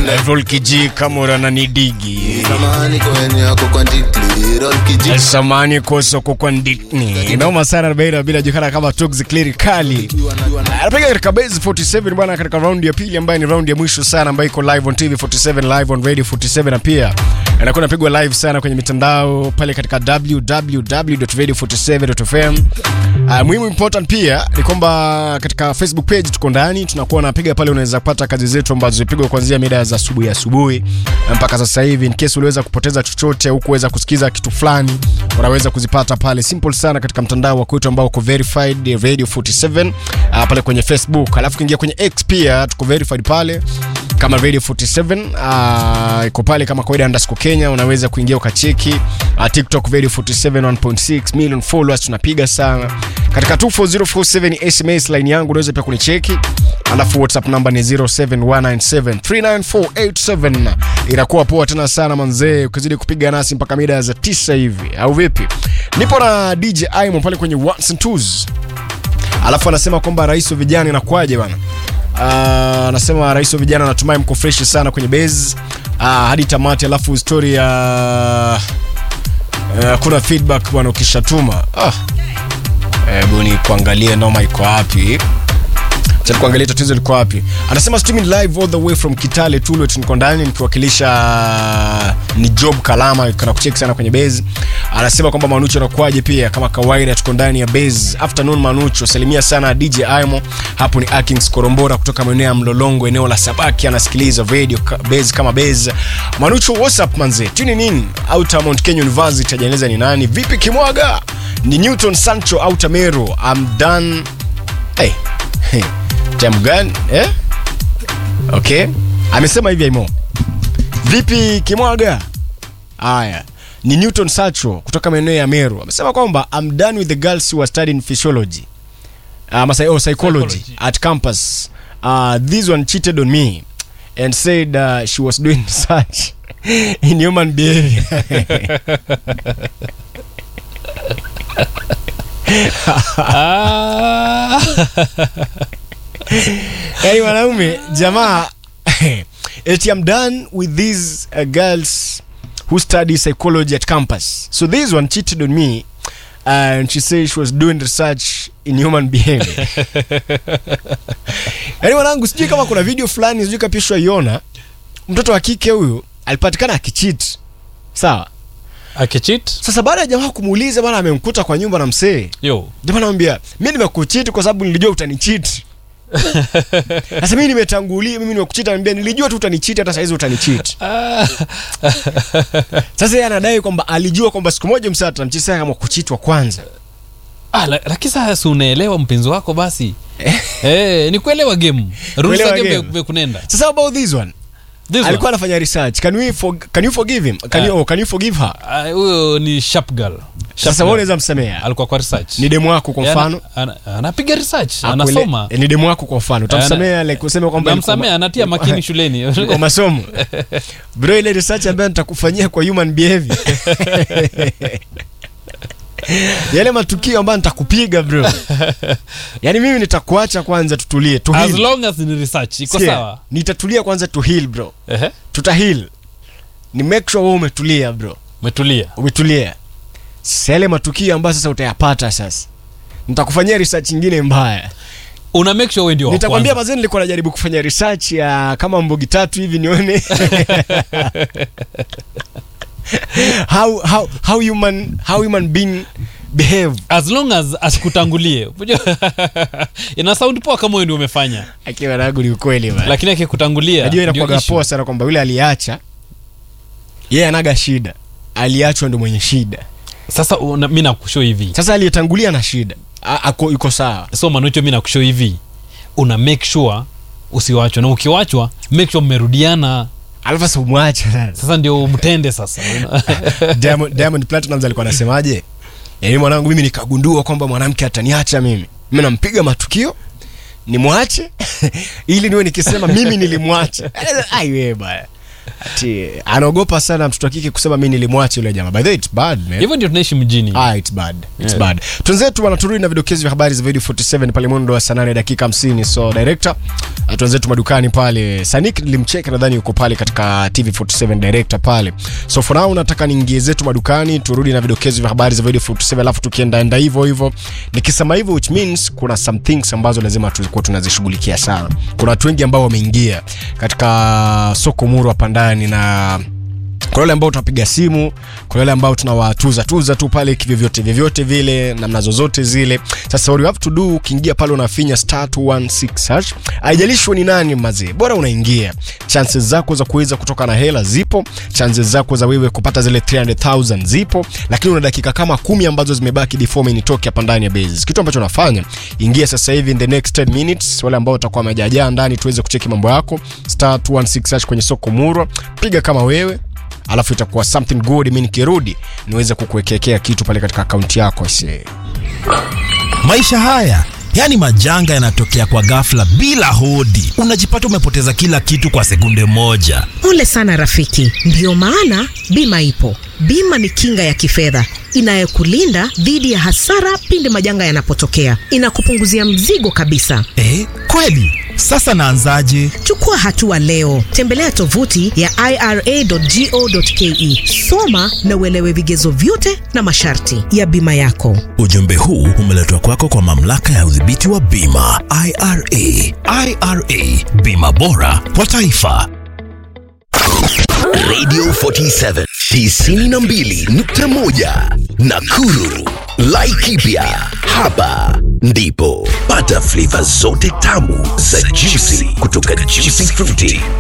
Roll kiji kamura na nidigi Samani kwenye yako kwa ndikli Roll kiji samani kosoko kwa nditni noma sana baina bila juhara kama Tugs Clerically anapiga katika base 47 bwana, katika round ya pili ambayo ni round ya mwisho sana ambayo iko live on TV 47 live on radio 47 na pia inakuwa inapigwa live sana kwenye mitandao pale katika www.radio47.fm. Uh, muhimu important pia ni kwamba katika Facebook page tuko ndani, tunakuwa napiga pale, unaweza kupata kazi zetu ambazo zimepigwa kuanzia mida za asubuhi asubuhi mpaka sasa hivi. In case uliweza kupoteza chochote au kuweza kusikiza kitu fulani, unaweza kuzipata pale simple sana katika mtandao wa kwetu ambao uko verified Radio 47 uh, pale kwenye Facebook, alafu kiingia kwenye X pia tuko verified pale kama Radio 47 uh, iko pale kama kawaida underscore Kenya, unaweza kuingia ukacheki uh, TikTok Radio 47 1.6 million followers, tunapiga sana katika 24047 SMS line yangu, unaweza pia kunicheki, alafu WhatsApp namba ni 0719739487 inakuwa poa tena sana manzee, ukizidi kupiga nasi mpaka mida za tisa hivi, au vipi? Nipo na DJ Aimo pale kwenye ones and twos, alafu anasema kwamba rais wa vijana inakuwaje bana? Ah, anasema rais wa vijana natumai mko fresh sana kwenye base uh, hadi tamati, alafu story ya uh, kuna feedback bwana ukishatuma ah. Hebu ni kuangalia noma iko wapi Acha kuangalia tatizo liko wapi. Anasema streaming live all the way from Kitale Tulwet, niko ndani nikiwakilisha ni Job Kalama, kana kucheki sana kwenye base. Anasema kwamba Manucho anakuaje, pia kama kawaida tuko ndani ya base. Afternoon Manucho, salimia sana DJ Aimo. Hapo ni Akings Korombora kutoka maeneo ya Mlolongo, eneo la Sabaki, anasikiliza radio ka- base kama base. Manucho, what's up manze? Tuni nini? Outer Mount Kenya University, hajaeleza ni nani. Vipi Kimwaga? Ni Newton Sancho Outer Meru. I'm done. Hey. Hey. Time gani? Eh? Okay. Amesema hivi Aimo. Vipi Kimwaga? Haya. Ni Newton Sacho kutoka maeneo ya Meru. Amesema kwamba I'm done with the girls who are studying physiology. Uh, masai, oh, psychology, Psychology. at campus. Uh, this one cheated on me and said uh, she was doing research in human behavior. Ah. Yaani wanaume jamaa eti I'm done with these uh, girls who study psychology at campus. So this one cheated on me and she said she was doing research in human behavior. Yaani wanangu sijui kama kuna video fulani sijui kapishwa iona mtoto wa kike huyu alipatikana akicheat. Sawa. akichit Sasa baada ya jamaa kumuuliza bwana amemkuta kwa nyumba na msee. yo Jamaa anamwambia mimi nimekucheat kwa sababu nilijua utanicheat. Sasa mimi nimetangulia, mimi nimekucheat, anambia nilijua tu utanicheat, hata saizi utanicheat. Ah. Sasa yeye anadai kwamba alijua kwamba siku moja msee atamchezea kama kuchitwa kwanza. Ah, la- lakini sasa si unaelewa mpenzi wako basi eh, ni kuelewa game rules za Kuelewa game game. vya- vya kunenda Sasa about this one, This alikuwa one, anafanya research. Can we for, can you forgive him? Can you, Ah. oh, can you forgive her? ah, huyo ni sharp girl Sharp Sasa wewe girl. unaweza msamea. alikuwa kwa research Ni demu wako kwa Yana- mfano. ana- anapiga research Akuele- anasoma eh, Ni demu wako kwa mfano. Utamsamea like useme kwamba ilikuwa- namsamea anatia makini shuleni kwa masomo. Bro, ile research ambayo nitakufanyia kwa human behavior. Yale matukio ambayo nitakupiga bro. Yaani mimi nitakuacha kwanza tutulie, tu as heal. long as ni research iko Sikia, sawa Nitatulia kwanza tu heal bro. Ehe, Tuta heal. Ni make sure wewe umetulia bro. umetulia Umetulia. Sasa yale matukio ambayo sasa utayapata sasa. Nitakufanyia research nyingine mbaya. una make sure wewe ndio wa Nitakwambia kwanza. mazee nilikuwa najaribu kufanya research ya kama mbogi tatu hivi nione how how how human how human being behave. as long as asikutangulie Unajua, ina sound poa kama wewe ndio umefanya Akiwa nangu ni ukweli bana. lakini akikutangulia Najua ndio inakuwa issue. poa sana kwamba yule aliacha yeye anaga shida. Aliachwa ndo mwenye shida. sasa una- mi nakusho hivi Sasa aliyetangulia na shida. A- Ako yuko sawa. so manucho mi nakusho hivi una make sure usiwachwa na ukiwachwa make sure mmerudiana Alafu sasa umwache sasa. sasa ndio mtende sasa Diamond, Diamond Platinumz alikuwa anasemaje? Yaani mwanangu mimi nikagundua kwamba mwanamke ataniacha mimi. Mimi nampiga matukio nimwache ili niwe nikisema mimi nilimwacha. Ai wewe baya. ati anaogopa sana mtoto wa kike kusema mi nilimwacha yule jamaa by the way it's bad man hivyo ndio tunaishi mjini Ah, it's bad. It's Yeah. bad. Twenzetu wanaturudi na vidokezi vya habari za video 47 pale mwendo wa saa 8 dakika 50. So director, uh, twenzetu madukani pale. Sanik nilimcheka nadhani yuko pale katika TV 47 director pale. So for now nataka niingie zetu madukani turudi na vidokezi vya habari za video 47 alafu tukienda enda hivyo hivyo. Nikisema hivyo which means kuna some things ambazo lazima tulikuwa tunazishughulikia sana. Kuna watu wengi ambao wameingia katika soko muru hapa ndani na kuna wale ambao tunapiga simu kuna wale ambao tunawatuza tuza tu pale kivyovyote vyovyote vile namna zozote zile sasa what you have to do ukiingia pale unafinya star 216 hash haijalishwa ni nani mazee bora unaingia chances zako za kuweza kutoka na hela zipo chances zako za wewe kupata zile 300000 zipo lakini una dakika kama kumi ambazo zimebaki before mimi nitoke hapa ndani ya base kitu ambacho nafanya ingia sasa hivi in the next 10 minutes wale ambao watakuwa wamejajaa ndani tuweze kucheki mambo yako star 216 hash kwenye soko murwa piga kama wewe alafu itakuwa something good mi nikirudi niweze kukuwekekea kitu pale katika akaunti yako ise maisha haya yaani majanga yanatokea kwa ghafla bila hodi unajipata umepoteza kila kitu kwa sekunde moja Pole sana rafiki, ndiyo maana bima ipo. Bima ni kinga ya kifedha inayokulinda dhidi ya hasara pindi majanga yanapotokea. Inakupunguzia mzigo kabisa. eh, kweli sasa naanzaje Chukua hatua leo, tembelea tovuti ya ira.go.ke, soma na uelewe vigezo vyote na masharti ya bima yako. ujumbe huu umeletwa kwako kwa mamlaka ya udhibiti wa bima ira ira bima bora kwa taifa Radio 47 92.1 Nakuru. Laikipia. Hapa ndipo pata flavor zote tamu za juicy kutoka Juicy Fruity